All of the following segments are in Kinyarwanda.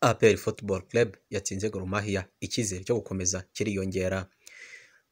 APR Football Club yatsinze Gor Mahia, icyizere cyo gukomeza kiriyongera.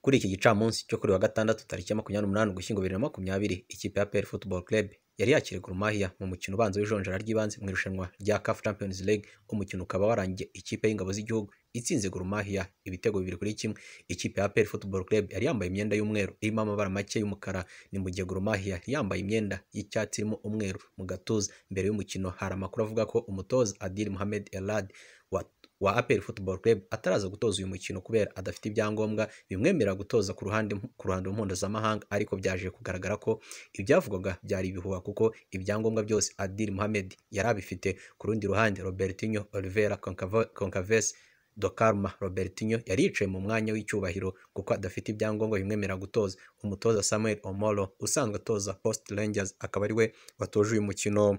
Kuri iki gicamunsi cyo kuri wa gatandatu tariki makumyabiri n'umunani Ugushyingo bibiri na makumyabiri, ikipe ya APR Football Club yari yakiriye Gor Mahia mu mukino ubanza w'ijonjora ry'ibanze mu irushanwa rya CAF Champions League, umukino ukaba warangiye ikipe y'ingabo z'igihugu itsinze Gor Mahia ibitego bibiri kuri kimwe. Ikipe ya APR Football Club yari yambaye imyenda y'umweru irimo amabara make y'umukara, ni mu gihe Gor Mahia yari yambaye imyenda y'icyatsi irimo umweru mu gatuza. Mbere y'umukino hari amakuru avuga ko umutoza Adil Mohamed Elad wa wa APR Football Club ataraza gutoza uyu mukino kubera adafite ibyangombwa bimwemerera gutoza ku ruhande ku ruhando mpuzamahanga, ariko byaje kugaragara ko ibyavugwaga byari ibihuha kuko ibyangombwa byose Adil Mohamed yari abifite. Ku rundi ruhande Robertinho Oliveira Concaves do Carmo Robertinho yari yicaye mu mwanya w'icyubahiro kuko adafite ibyangombwa bimwemerera gutoza. Umutoza Samuel Omoro usanzwe atoza Post Rangers akaba ari we watoje uyu mukino.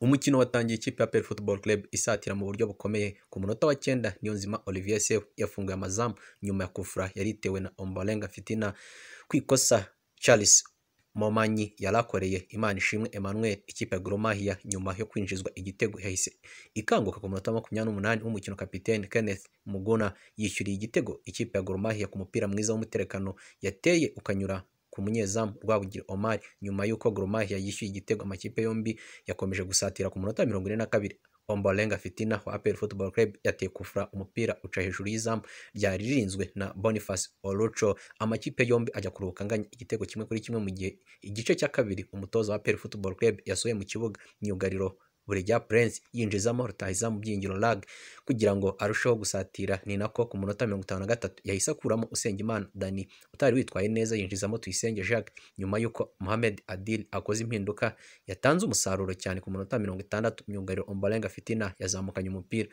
Umukino watangiye ikipe ya APR Football Club isatira mu buryo bukomeye. Ku munota wa cyenda Niyonzima Olivier Sefu yafunguye amazamu nyuma ya kufura yari itewe na Ombolenga Fitina ku ikosa Charles Momanyi yari akoreye Imana ishimwe Emmanuel. Ikipe ya Gor Mahia nyuma yo kwinjizwa igitego yahise ikanguka ku munota wa makumyabiri n'umunani w'umukino. Kapiteni Kenneth Muguna yishyuriye igitego ikipe ya Gor Mahia ku mupira mwiza w'umuterekano yateye ukanyura ku munyezamu Rwabugiri Omar nyuma y'uko Gor Mahia yishyuye igitego. Amakipe yombi yakomeje gusatira ku munota mirongo ine na kabiri. Ombolenga Fitina wa APR Football Club yateye kufura umupira uca hejuru y'izamu ryari ririnzwe na Boniface Olucho. Amakipe yombi ajya kuruhuka anganya igitego kimwe kuri kimwe mu gihe igice cya kabiri umutoza wa APR Football Club yasohoye mu kibuga myugariro Buregeya Prince yinjizamo rutahiza mu byingiro lag kugira ngo arusheho gusatira. Ni nako ku munota mirongo itanu na gatatu yahise akuramo Usengimana Dani utari witwaye neza yinjizamo Tuyisenge Jacques nyuma y'uko Mohamed Adil akoze impinduka yatanze umusaruro cyane. Ku munota mirongo itandatu myugariro Ombolenga Fitina yazamukanye umupira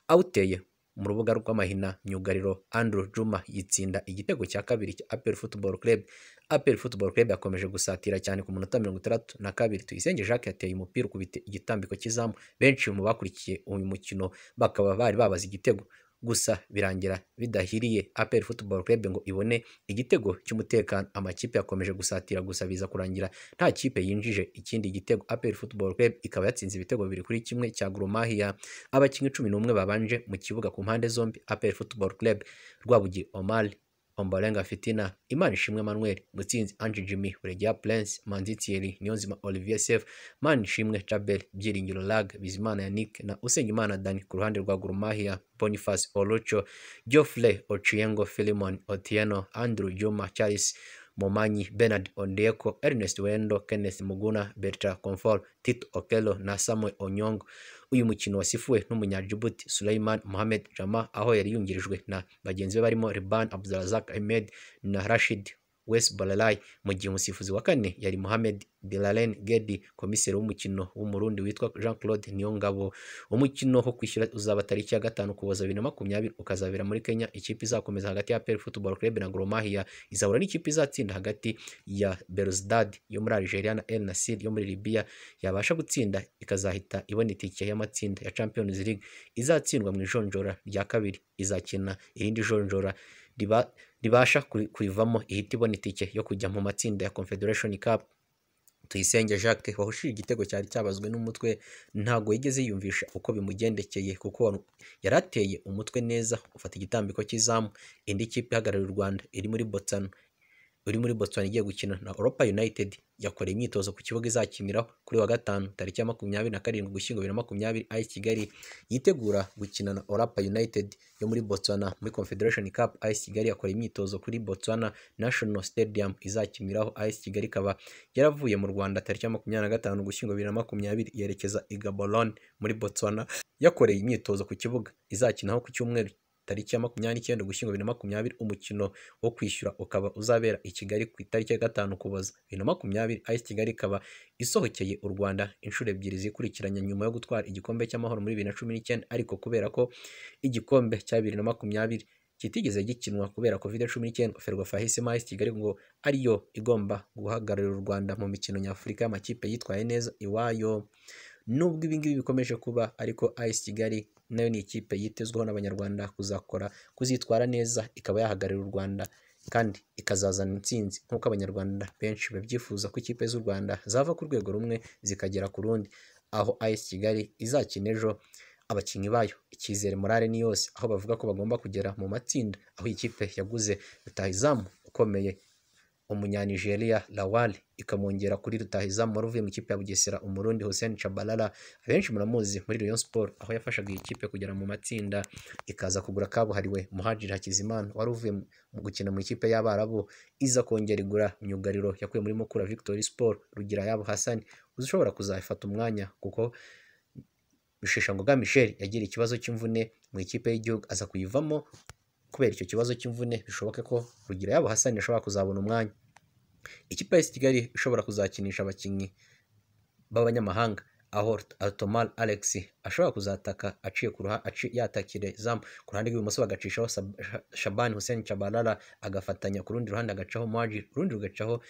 awuteye mu rubuga rw'amahina. Myugariro Andrew Juma yitsinda igitego cya kabiri cya APR Football Club. APR Football Club yakomeje gusatira cyane ku munota mirongo itandatu na kabiri. Tuyisenge Jacques yateye umupira ukubita igitambiko cy'izamu. Benshi mu bakurikiye uyu mukino bakaba bari babaze igitego gusa birangira bidahiriye APR Football Club ngo ibone igitego cy'umutekano. Amakipe yakomeje gusatira gusa biza kurangira nta kipe yinjije ikindi gitego. APR Football Club ikaba yatsinze ibitego bibiri kuri kimwe cya Gor Mahia. Abakinnyi cumi n'umwe babanje mu kibuga ku mpande zombi APR Football Club Rwabugiri Omar Ombolenga Fitina, Imanishimwe Emmanuel, Mutsinzi Ange Jimmy, Buregeya Prince, Manzi Thierry, Niyonzima Olivier Sefu, Manishimwe Djabel, Byiringiro Lag, Bizimana Yannick na Usengimana Dani. Ku ruhande rwa Gor Mahia, Boniface Olucho, Geoffrey Ochiengo, Philemon Otieno, Andrew Juma, Charles Momanyi, Bernard Ondieko, Ernest Wendo, Kenneth Muguna, Bertrand Comfort, Tito Okello na Samuel Onyongo. Uyu mukino wasifuwe n'umunyajibuti Suleiman Mohamed Jama aho yari yungirijwe na bagenzi be barimo Reban Abdulrazak Ahmed na Rashid Wes Balalai, mu gihe umusifuzi wa kane yari Mohamed Bilalen Gedi, komiseri w'umukino w'umurundi witwa Jean Claude Niyongabo. Umukino wo kwishyura uzaba tariki ya gatanu Ukuboza bibiri na makumyabiri ukazabera muri Kenya. Ikipe izakomeza hagati ya APR Football Club na Gor Mahia izahura n'ikipe izatsinda hagati ya Belouizdad yo muri Algeria na El Nassr yo muri Libya, yabasha gutsinda ikazahita ibona itike y'amatsinda ya Champions League. Izatsindwa mu ijonjora rya kabiri izakina irindi jonjora riba ribasha kurivamo ihita ibona itike yo kujya mu matsinda ya Confederation Cup. Tuyisenge Jacques wahushije igitego cyari cyabazwe n'umutwe ntago yigeze yiyumvisha uko bimugendekeye kuko yari ateye umutwe neza ufata igitambiko cy'izamu. Indi kipe ihagarariye u Rwanda iri muri Botswana uri muri Botswana igiye gukina na Europa United yakoreye imyitozo ku kibuga izakiniraho kuri wa gatanu tariki ya makumyabiri na karindwi Ugushyingo bibiri na makumyabiri AS Kigali yitegura gukina na Orapa United yo muri Botswana muri Confederation Cup. AS Kigali yakoreye imyitozo kuri Botswana National Stadium izakiniraho. AS Kigali ikaba yaravuye mu Rwanda tariki ya makumyabiri na gatanu Ugushyingo bibiri na makumyabiri yerekeza i Gaborone muri Botswana yakoreye imyitozo ku kibuga izakinaho ku cyumweru tariki ya makumyabiri n'icyenda Ugushyingo bibiri na makumyabiri. Umukino wo kwishyura ukaba uzabera i Kigali ku itariki ya gatanu Ukuboza bibiri na makumyabiri. AS Kigali ikaba isohokeye u Rwanda inshuro ebyiri zikurikiranye nyuma yo gutwara igikombe cy'amahoro muri bibiri na cumi n'icyenda, ariko kubera ko igikombe cya bibiri na makumyabiri kitigeze gikinwa kubera Covid cumi n'icyenda, Ferwafa yahisemo AS Kigali ngo ariyo igomba guhagararira u Rwanda mu mikino nyafurika y'amakipe yitwaye neza iwayo. Nubwo ibi ngibi bikomeje kuba ariko AS Kigali nayo ni ikipe yitezweho n'Abanyarwanda kuzakora kuzitwara neza ikaba yahagararira u Rwanda kandi ikazazana intsinzi nk'uko Abanyarwanda benshi babyifuza ko ikipe z'u Rwanda zava ku rwego rumwe zikagera ku rundi, aho AS Kigali izakina ejo abakinnyi bayo icyizere morale ni yose aho bavuga ko bagomba kugera mu matsinda aho ikipe yaguze rutahizamu ukomeye umunyanigeriya lawali ikamwongera kuri rutahizamu wari uvuye mu ikipe ya bugesera umurundi hussein chabalala abenshi muramuzi muri rayon sport aho yafashaga iyi kipe kugera mu matsinda ikaza kugura kabuhariwe muhajiri hakizimana wari uvuye mu gukina mu ikipe y'abarabu iza kongera igura myugariro yakuye muri mukura victory sport rugira yabo hassan uzi ushobora kuzayifata umwanya kuko Rusheshangoga Michel yagira ikibazo cy'imvune mu ikipe y'igihugu aza kuyivamo kubera icyo kibazo cy'imvune bishoboke ko rugira yabo Hassan ashobora kuzabona umwanya ikipe ya Kigali ishobora kuzakinisha abakinnyi b'abanyamahanga aho Altomal Alex ashobora kuzataka aciye ku ruha aci yatakire zamu ku ruhande rw'ibumoso bagacishaho Sab- Sha- Shaban Hussein Chabalala agafatanya ku rundi ruhande agacaho Maji urundi rugacaho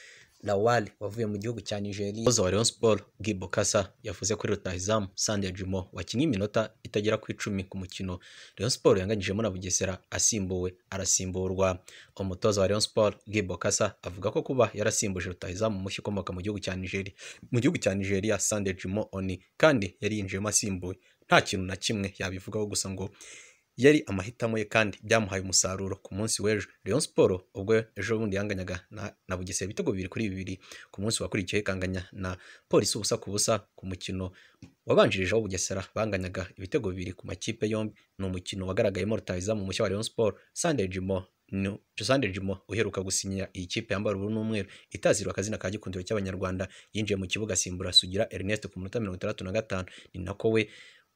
Lawal wavuye mu gihugu cya Nigeria umutoza wa Rayon Sport Gibo Kasa yavuze kuri rutahizamu Sande Jimo wakinnye iminota itagera ku icumi ku mukino Rayon Sport yanganyijemo na Bugesera asimbuwe arasimburwa umutoza wa Rayon Sport Gibo Kasa avuga ko kuba yarasimbuje rutahizamu mushya ukomoka mu gihugu cya Nigeria mu gihugu cya Nigeria Sande Jimo Oni kandi yari yinjiyemo asimbuwe nta kintu na kimwe yabivugaho gusa ngo yari amahitamo ye kandi byamuhaye umusaruro ku munsi w'ejo Rayon Sport ubwo ejo bundi yanganyaga na, na Bugesera ibitego bibiri kuri bibiri ku munsi wakurikiyeho ikanganya na polisi ubusa ku busa ku mukino wabanjirije aho Bugesera banganyaga ibitego bibiri ku makipe yombi ni umukino wagaragayemo rutahizamu mushya wa Rayon Sport Sunday Jimo ni- Sunday Jimo uheruka gusinya iyi kipe yambara ubururu n'umweru itazirwa akazina ka gikundiro cy'abanyarwanda yinjiye mu kibuga asimbura Sugira Ernest ku minota mirongo itandatu na gatanu ni nako we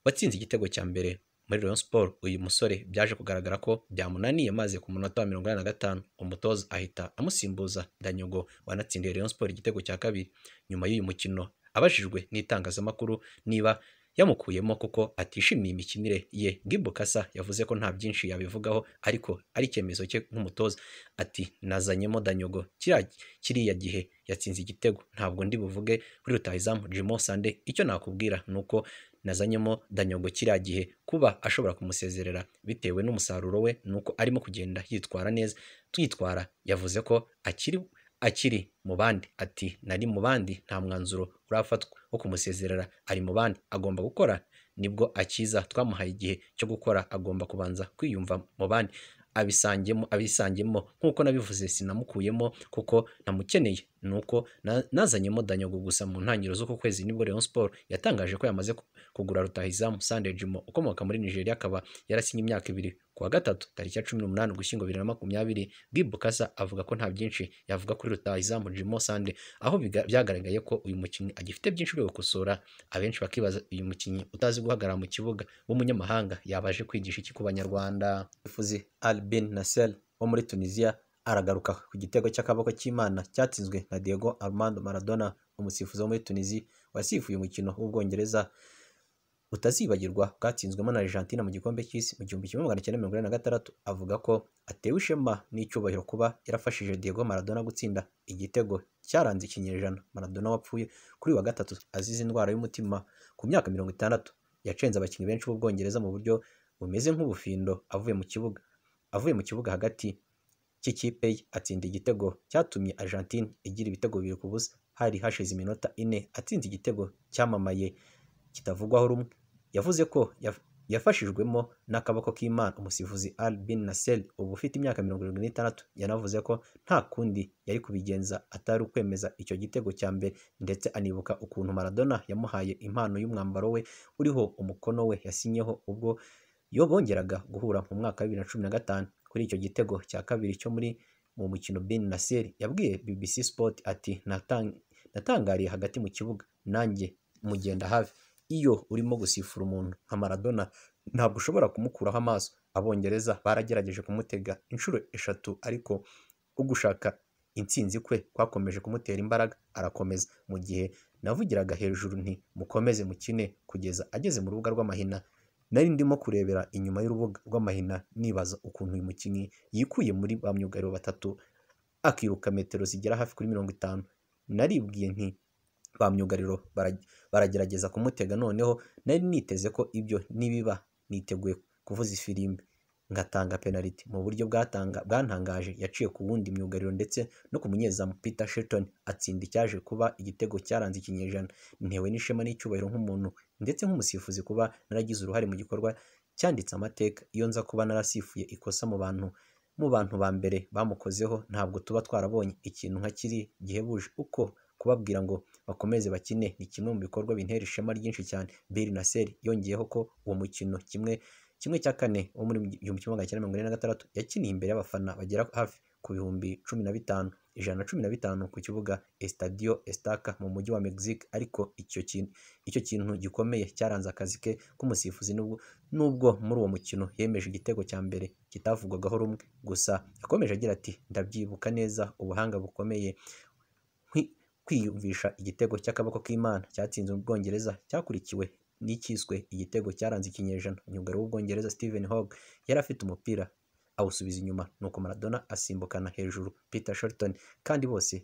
watsinze igitego cya mbere muri Rayon Sport uyu musore byaje kugaragara ko byamunaniye maze ku munota wa mirongo inani na gatanu umutoza ahita amusimbuza Danyogo wanatsindiye Rayon Sport igitego cya kabiri nyuma y'uyu mukino abajijwe n'itangazamakuru niba yamukuyemo kuko atishimiye imikinire ye Gimbo Kasa yavuze ko nta byinshi yabivugaho ariko ari icyemezo cye nk'umutoza ati nazanyemo Danyogo kiriya kiriya gihe yatsinze igitego ntabwo ndi buvuge kuri rutahizamu Jimo Sande icyo nakubwira ni uko nazanyemo danyogo kiriya gihe kuba ashobora kumusezerera bitewe n'umusaruro we nuko arimo kugenda yitwara neza twitwara yavuze ko akiri akiri mu bandi ati nari mu bandi nta mwanzuro urafatwa wo kumusezerera ari mu bandi agomba gukora nibwo akiza twamuhaye igihe cyo gukora agomba kubanza kwiyumva mu bandi abisangemo abisangemo nk'uko nabivuze sinamukuyemo kuko namukeneye nuko na- nazanyemo danyogo gusa mu ntangiriro z'uku kwezi nibwo Rayon Sport yatangaje ko yamaze ku- kugura rutahizamu Sunday Jimo ukomoka muri Nigeria akaba yarasinye imyaka ibiri ku wa gatatu tariki ya cumi n'umunani ugushyingo bibiri na makumyabiri Gibu Kasa avuga ko nta byinshi yavuga kuri rutahizamu Jimo Sunday aho biga- byagaragaye ko uyu mukinnyi agifite byinshi byo gukosora abenshi bakibaza uyu mukinnyi utazi guhagarara mu kibuga w'umunyamahanga yabaje kwigisha iki ku banyarwanda Fuzi Albin Nasser wo muri Tunisia aragaruka ku gitego cy'akaboko cy'Imana cyatsinzwe na Diego Armando Maradona umusifuzi wo muri Tunisia wasifuye umukino w'Ubwongereza utazibagirwa bwatsinzwemo na Argentina mu gikombe cy'isi mu gihumbi kimwe magana cyenda mirongo inani na gatandatu avuga ko atewe ishema n'icyubahiro kuba yarafashije Diego Maradona gutsinda igitego cyaranze ikinyejana Maradona wapfuye kuri uyu wa gatatu azize indwara y'umutima ku myaka mirongo itandatu yacenze abakinnyi benshi b'Ubwongereza mu buryo bumeze nk'ubufindo avuye mu kibuga avuye mu kibuga hagati cy'ikipe ye atsinda igitego cyatumye Argentine igira ibitego bibiri ku busa hari hashize iminota ine atsinze igitego cyamamaye kitavugwaho rumwe yavuze ko yaf- yafashijwemo n'akaboko k'Imana umusifuzi Al Bin Nassel ubu ufite imyaka mirongo irindwi n'itandatu yanavuze ko nta kundi yari kubigenza atari ukwemeza icyo gitego cya mbere ndetse anibuka ukuntu Maradona yamuhaye impano y'umwambaro we uriho umukono we yasinyeho ubwo yo bongeraga guhura mu mwaka wa bibiri na cumi na gatanu kuri icyo gitego cya kabiri cyo muri mu mukino Bin Nasser yabwiye BBC Sport ati "Natang- natangariye hagati mu kibuga nanjye mugenda hafi iyo urimo gusifura umuntu nka Maradona ntabwo ushobora kumukuraho amaso abongereza baragerageje kumutega inshuro eshatu ariko ugushaka intsinzi kwe kwakomeje kumutera imbaraga arakomeza mu gihe navugiraga hejuru nti mukomeze mukine kugeza ageze mu rubuga rw'amahina nari ndimo kurebera inyuma y'urubuga rw'amahina nibaza ukuntu uyu mukinnyi yikuye muri ba myugariro batatu akiruka metero zigera hafi kuri mirongo itanu naribwiye nti ba myugariro bara- baragerageza kumutega noneho nari niteze ko ibyo nibiba niteguye kuvuza ifirimbi ngatanga penaliti mu buryo bwatanga bwantangaje yaciye ku wundi myugariro ndetse no ku munyezamu Peter Shelton atsinda icyaje kuba igitego cyaranze ikinyejana ntewe n'ishema n'icyubahiro nk'umuntu ndetse nk'umusifuzi kuba naragize uruhare mu gikorwa cyanditse amateka iyo nza kuba narasifuye ikosa mu bantu mu bantu ba mbere bamukozeho ntabwo tuba twarabonye ikintu nka kiri gihebuje uko kubabwira ngo bakomeze bakine ni kimwe mu bikorwa bintera ishema ryinshi cyane Bill Nasser yongeyeho ko uwo mukino kimwe kimwe cya kane wo muri igihumbi kimwe magana cyenda mirongo ine na gatandatu yakiniye imbere y'abafana bagera hafi ku bihumbi cumi na bitanu ijana na cumi na bitanu ku kibuga Estadio Estaca mu mujyi wa Mexique ariko icyo kintu icyo kintu gikomeye cyaranze akazi ke k'umusifuzi nubwo nubwo muri uwo mukino yemeje igitego cya mbere kitavugwagaho rumwe gusa yakomeje agira ati ndabyibuka neza ubuhanga bukomeye nkwi- kwiyumvisha igitego cy'akaboko k'Imana cyatsinze Ubwongereza cyakurikiwe n'icyiswe igitego cyaranze ikinyejana umwugariro w'Ubwongereza Stephen Hogg yari afite umupira awusubiza inyuma nuko Maradona asimbukana hejuru Peter Shorten kandi bose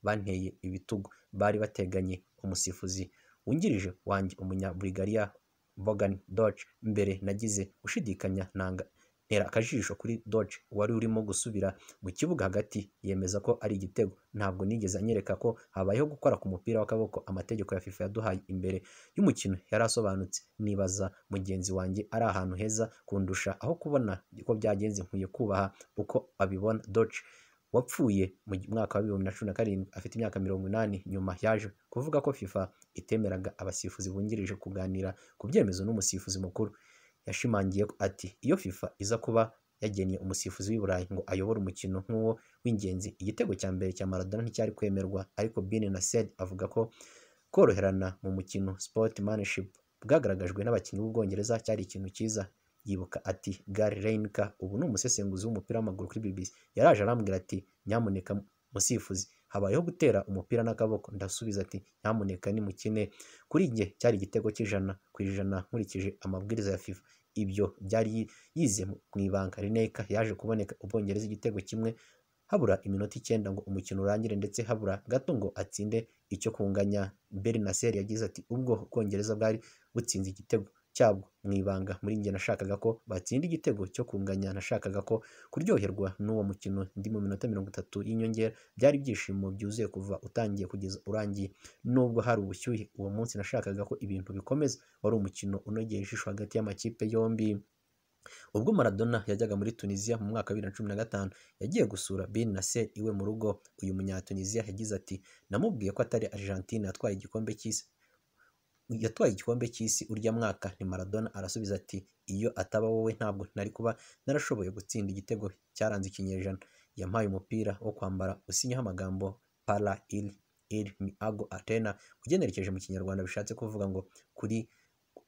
banteye ibitugu bari bateganye umusifuzi wungirije wanjye umunyabulgaria Bogan Doge mbere nagize ushidikanya nanga ntera akajisho kuri Doge wari urimo gusubira mu kibuga hagati yemeza ko ari igitego ntabwo nigeze anyereka ko habayeho gukora ku mupira w'akaboko amategeko ya FIFA yaduhaye imbere y'umukino yari asobanutse nibaza mugenzi wanjye ari ahantu heza kundusha aho kubona uko byagenze nkwiye kubaha uko abibona Doge wapfuye mu mwaka wa bibiri na cumi na karindwi afite imyaka mirongo inani nyuma yaje kuvuga ko FIFA itemeraga abasifuzi bungirije kuganira ku byemezo n'umusifuzi mukuru yashimangiye ati iyo FIFA iza kuba yagennye umusifuzi w'i Burayi ngo ayobore umukino nk'uwo w'ingenzi igitego cya mbere cya Maradona nticyari kwemerwa ariko Bin Nasser avuga ko koroherana mu mukino sport manship bwagaragajwe n'abakinnyi b'Ubwongereza cyari ikintu cyiza yibuka ati Gary Reinka ubu ni umusesenguzi w'umupira w'amaguru kuri BBC yaraje arambwira ati nyamuneka musifuzi habayeho gutera umupira n'akaboko ndasubiza ati nyamuneka nimukine kuri njye cyari igitego cy'ijana ku ijana nkurikije amabwiriza ya FIFA ibyo byari yize mu ibanga Rineka yaje kuboneka Ubwongereza igitego kimwe habura iminota icyenda ngo umukino urangire ndetse habura gato ngo atsinde icyo kunganya Beri Nasser yagize ati ubwo Ubwongereza bwari butsinze igitego cyabwo mu ibanga muri njye nashakaga ko batsinda igitego cyo kunganya nashakaga ko kuryoherwa n'uwo mukino ndi mu minota mirongo itatu y'inyongera byari ibyishimo byuzuye kuva utangiye kugeza urangiye nubwo hari ubushyuhe uwo munsi nashakaga ko ibintu bikomeza wari umukino unogeye ijisho hagati y'amakipe yombi ubwo Maradona yajyaga muri Tunisia mu mwaka wa bibiri na cumi na gatanu yagiye gusura Bin Nasser iwe mu rugo uyu munyatunisia yagize ati namubwiye ko atari Argentine yatwaye igikombe cy'isi yatwaye igikombe cy'isi urya mwaka ni Maradona arasubiza ati iyo ataba wowe ntabwo nari kuba narashoboye gutsinda igitego cyaranze ikinyejana yampaye umupira wo kwambara usinyaho amagambo para il il mi ago atena ugenerekeje mu kinyarwanda bishatse kuvuga ngo kuri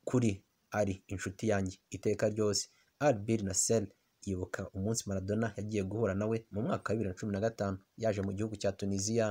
kuri ari inshuti yanjye iteka ryose Albir Nasser yibuka umunsi Maradona yagiye guhura nawe mu mwaka wa bibiri na cumi na gatanu yaje mu gihugu cya Tunisia